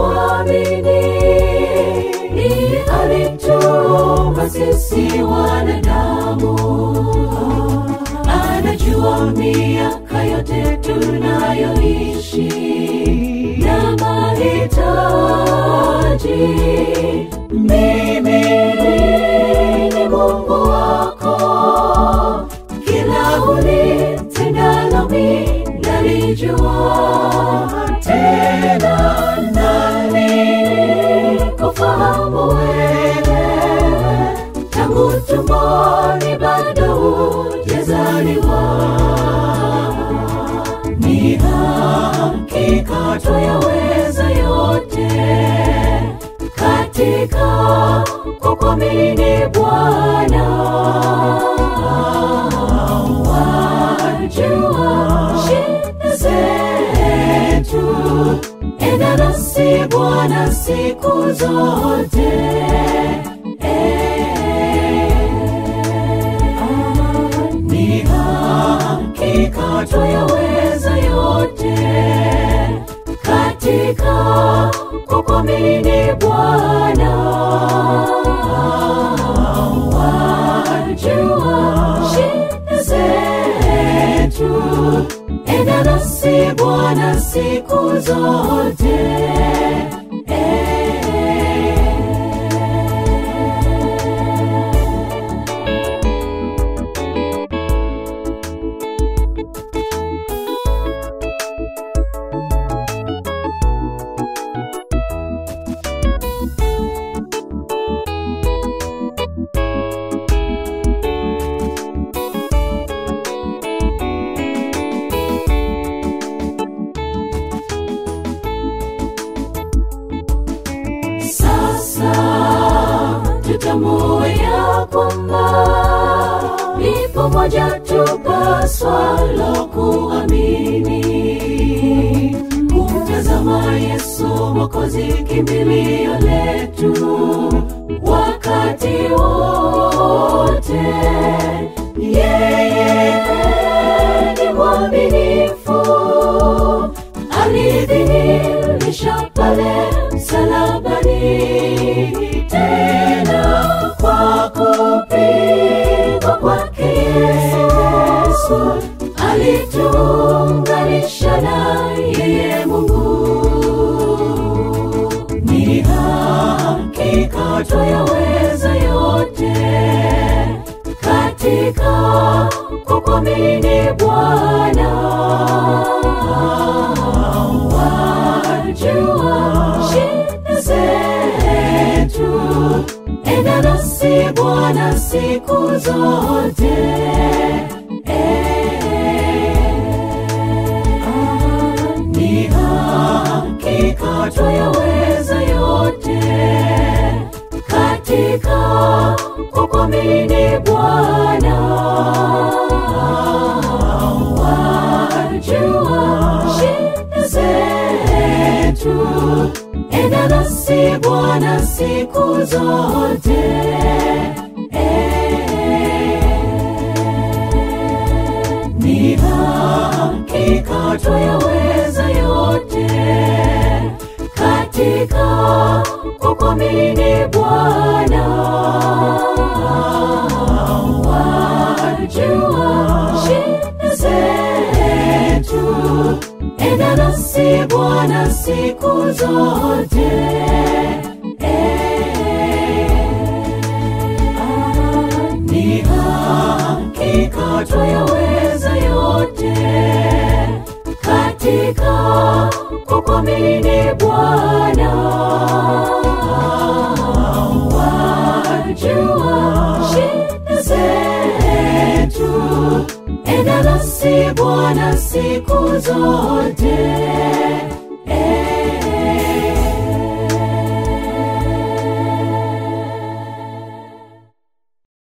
kumwamini. Ni alituumba sisi wanadamu, anajua miaka yote tunayoishi na mahitaji. Mimi ni Mungu wako, kila ulitendalo mimi nalijua, tena nami kufahamu wewe tangu tumboni bado hujazaliwa. Ni hakika twayaweza yote katika kukuamini Bwana. Wajua shida zetu, enda nasi Bwana siku zote. Ni hakika twayaweza yote katika kukuamini Bwana. Wajua shida zetu, enda nasi Bwana siku zote. Sasa tutambue ya kwamba lipo moja tupaswalo kuamini, kumtazama Yesu Mwokozi, kimbilio letu wakati wote. Yeye ni mwaminifu, alidhihirisha pale msalabani, tena kwa kupigwa kwake Yesu alituunganisha na yeye Mungu. Ni hakika twayaweza yote katika kukuamini Bwana. Wajua shida zetu, enda nasi Bwana siku zote. Ni hakika twayaweza yote katika kukuamini Bwana. Wajua shida zetu, enda nasi Bwana siku zote. Ni hakika twayaweza yote katika kukuamini Bwana. Wajua shida zetu, enda nasi Bwana siku zote. Ni hakika twayaweza yote katika kukuamini Bwana. Wajua shida zetu, enda nasi Bwana siku zote.